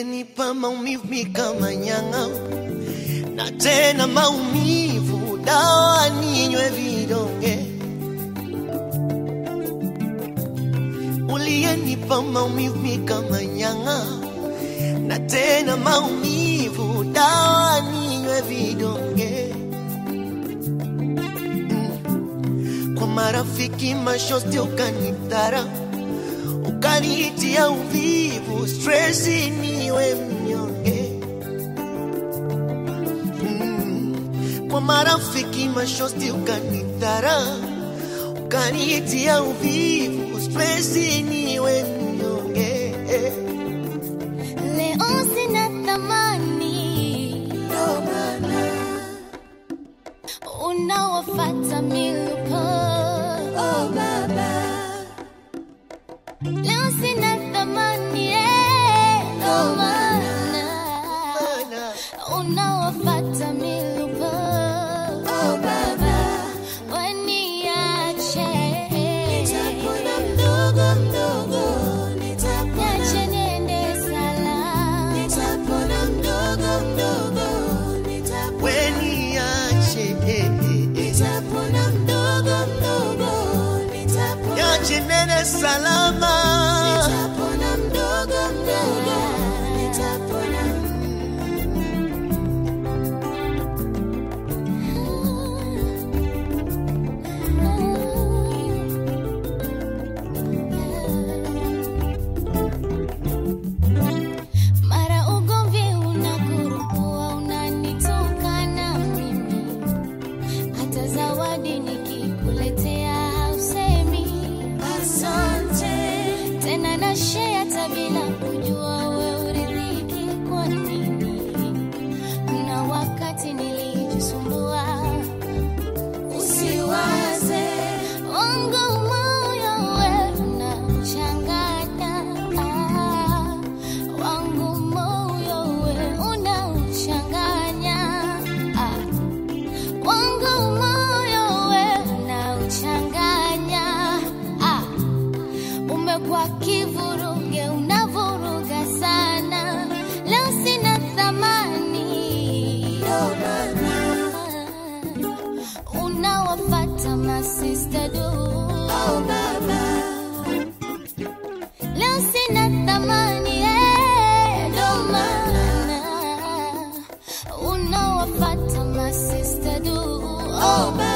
uliyenipa maumivu mi kama nyang'a, na tena maumivu dawa ninywe vidonge. Uliyenipa maumivu mi kama nyang'a, na tena maumivu dawa ninywe vidonge. Mm. Kwa marafiki mashosti ukanitara ukanitia uvivu, stresi niwe mnyonge. Mm. Kwa marafiki mashosti ukanidhara, ukanitia uvivu, stresi niwe mnyonge. Leo sina thamani, unawafata miluko. Leo sina thamani, eh, ndo maana Mana, unawafata miluko. Waniache. Niache niende salama. weniache, eh, eh, eh. niache nene salama. Mara ugomvi unakurukua, unanitukana mimi, hata zawadi nikikuletea hausemi asante tena, na share hata bila kujua we uridhiki kwa nini. Kuna wakati nilijisumbua usiwaze wangu moyo we unauchanganya ah, wangu moyo we unauchanganya ah, wangu moyo we unauchanganya ah, umekuwa kivuruge unavuruga sana leo sina thamani unawafata masista du leo sina thamani eh, ndo maana unawafata masista du oh,